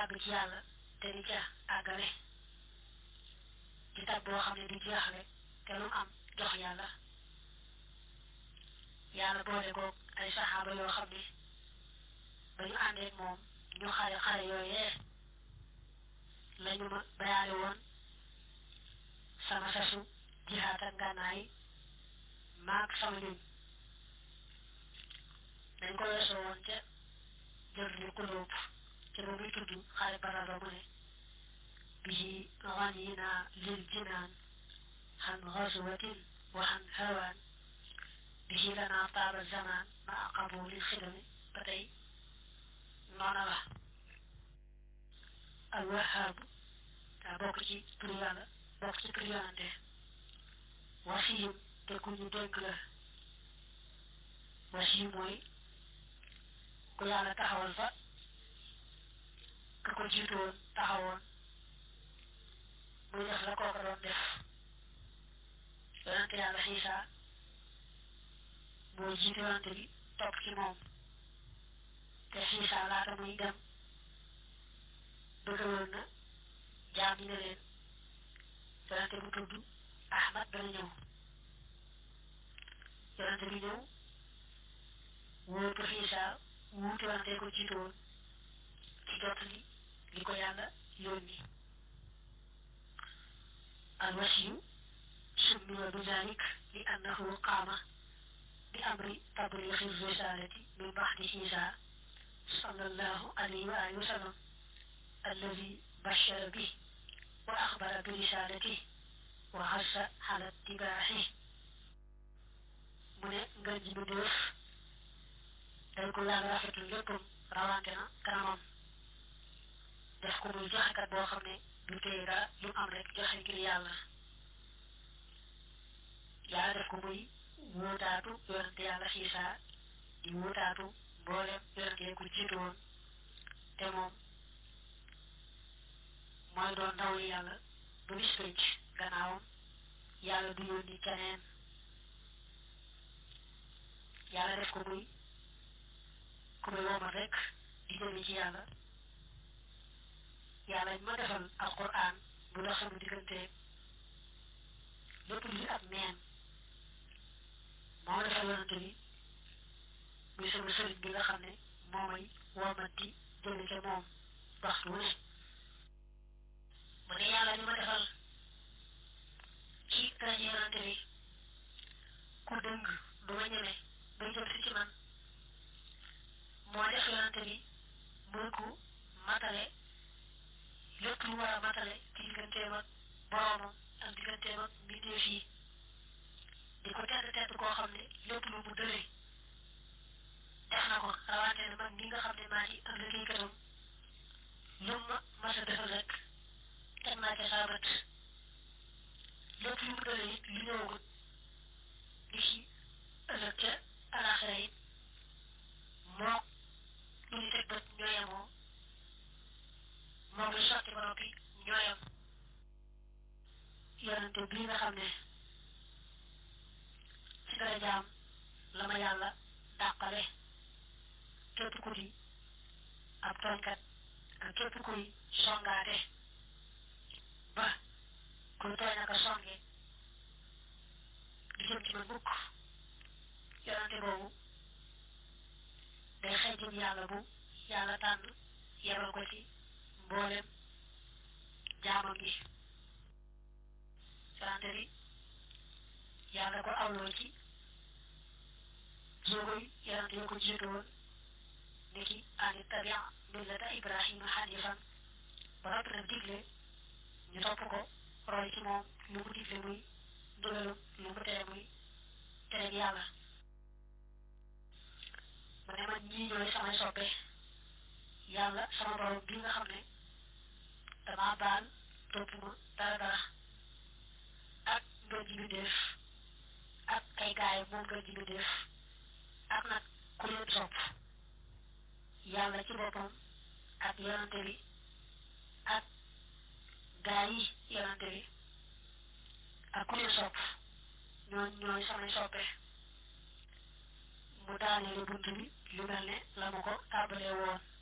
àgg ci yàlla te di ca àggale di tab boo xam ne di jeexale te lu am jox yàlla yàlla boole koog ay saxaaba yoo xam ne ba ñu àndeek moom ñu xare xare yooyee lañu ma bayaale woon sama sasu jihaat ak ngànnaay maag sama ñuñ dañ ko weesoo woon ca jër li kulóob ca ba muy tudd xare Badar ba mu ne bihi ganina lil jinaan xan xaswatin wa xan hawaan bihi lana taaba zaman ma aqabu lil xidami ba tey noona la al wahaabu daa bokk ci tur yàlla bokk ci tur yonante wasiyum te ku ñu dénk la wasiyu mooy ku yàlla taxawal fa ka ko jiitu woon taxawoon muy def la kooka doon def yonante yàlla xiisa mooy jiitu yonante bi topp ci moom te xiisa laata muy dem bëggaloon na jaam ñi ne leen yonante bu tudd Ahmad dana ñëw yonante bi ñëw wóotu xiisa wuutu yonante ko jiitu woon ci jot li li ko yàlla yónni alwasiyu summiya bi zalik li annahu qaama bi amri tabliixi risalati min baxdi xiisa sallallahu alayhi wa alihi wa sallam alladi bashara bi wa axbara bi risalati wa xassa ala tibaaxi mu ne ngën ji bi def day ko yàlla rafetul léppam rawante na kanamam def ko muy joxekat boo xam ne du téye dara lu am rek joxe ngir yàlla yàlla def ko muy wóotaatu yonante yàlla xiisa di wóotaatu mboolem yonante ku jiitu woon te moom mooy doon ndaw yi yàlla ba bis pénc gannaawam yàlla du yónni keneen yàlla def ko muy ku muy womal rek di jëme ci yàlla yàlla ñu ma defal alquran bu dox sama diggante lépp luy ab neen moo defal yonante bi muy sama sëriñ bi nga xam ne moo may womanti jëme ca moom waxtu wu ne mu ne yàlla ñu ma defal ci rajo yonante bi ku dëng du ma ñeme bay jëm si ci man moo def yonante bi muy ku matale lépp lu war a matale ci digganteem ak boroomam ak digganteem ak mbindeef yi di ko tedd tedd koo xam ne lépp lu mu dële def na ko rawante ne man mi nga xam ne maa ci am liggéeykatam lu ma mas a defal rek teg naa ca saa bët lépp lu mu dële it li ñëwagut di ci ëllëg ca alaxira it moo lu ñu teg bët ñoo yemoo moom lu sotti ba noppi ñooyam yonente bii nga xam ne ci dara jaam la ma yàlla dàqale képp ku di ab tooñkat ak képp kuy songaate ba kuy tooñ aka songe di jëm ci man mukk yonente boobu day xëy jëm yàlla bu yàlla tànn yebal ko ci mboolem jaamam yi yonente bi yàlla ko awloo ci jéegoy yonente yoo ko jiitu woon ni ki ani tabia millata ibrahima hanifan ba noppi nag digle ñu topp ko roy ci moom lu mu digle muy ndigalum lu mu tere muy tere yàlla mu ne man ñii ñooy samay soppe yàlla sama borom bi nga xam ne dama baal topp ma dara dara ak ngën ji mbindéef ak ay gaay moom ngën ji mbindéef ak nag ku leen sopp yàlla ci boppam ak yonante bi ak gaay yi yonante bi ak ku leen sopp ñooñ ñooy samay soppe mu daaneele bunt bi lu mel ne la ma ko tàmbalee woon